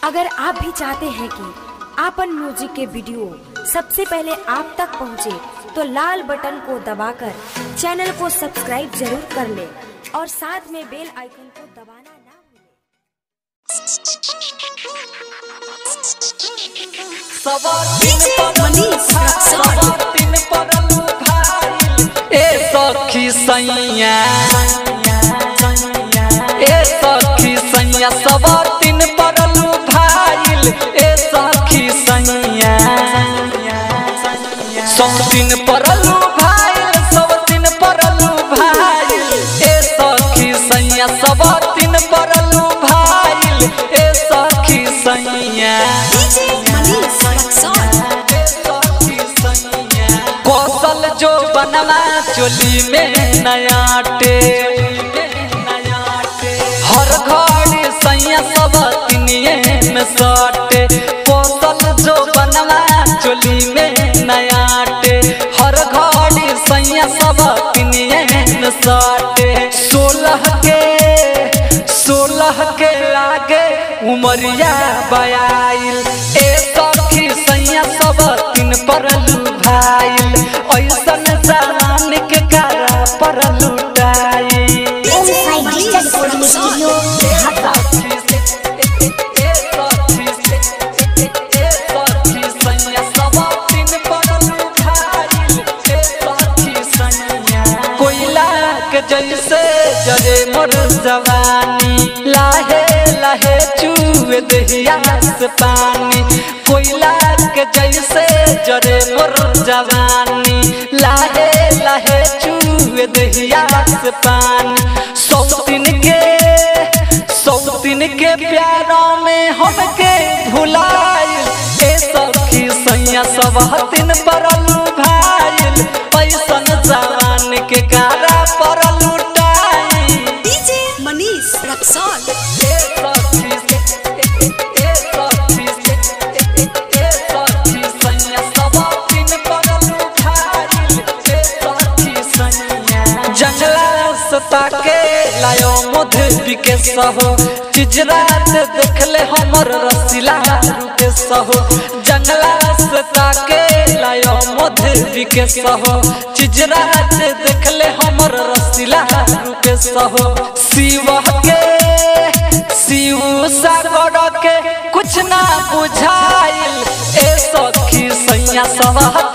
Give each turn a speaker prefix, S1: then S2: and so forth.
S1: अगर आप भी चाहते हैं कि आपन म्यूजिक के वीडियो सबसे पहले आप तक पहुंचे, तो लाल बटन को दबाकर चैनल को सब्सक्राइब जरूर कर ले और साथ में बेल आइकन को दबाना ना भूलें।
S2: ए सखी सैया ए सखी सैया सब दिन पड़लू भाईल ए सखी सैया सब दिन पड़लू भाईल सब दिन पड़लू भाईल ए सखी सैया सब दिन पड़लू भाईल ए सखी सैया कौशल जो बनवा चोली में नयाटे हर घड़ी सैया सब तिनिए में सटे कौशल जो बनवा चोली में नयाटे हर घड़ी सैया सब तिनिए में सटे सोलह के सोलह के आगे उमरिया बयाइल ए सखी सैया सब तीन परलू भाईल ऐसन जवान के कारा पर लुटाई कोयला के जैसे जरे मोर जवानी लाहे लाहे चूहे दहिया से पानी कोयला के जैसे जरे मोर जवानी लाहे लाहे चूहे दहिया से पानी सौ दिन के सौ दिन के प्यारों में हमके भुलाइल ए सखी सैया सब दिन परलू भाईल पैसन जवान के कारा पर लुटाई
S3: मनीष रक्सौल
S2: ए सखी ए सखी ए सखी सैया सब दिन परलू भाईल ए सखी सैया जंगला सता के लायो मध बिके सहो चिजरात देखले हमर रसीला रुके सहो जंगला सता के लायो मध बिके सहो चिजरात देखले हमर रसीला रुके सहो शिव के शिव सागर के कुछ ना बुझाइल ए सखी सैया सब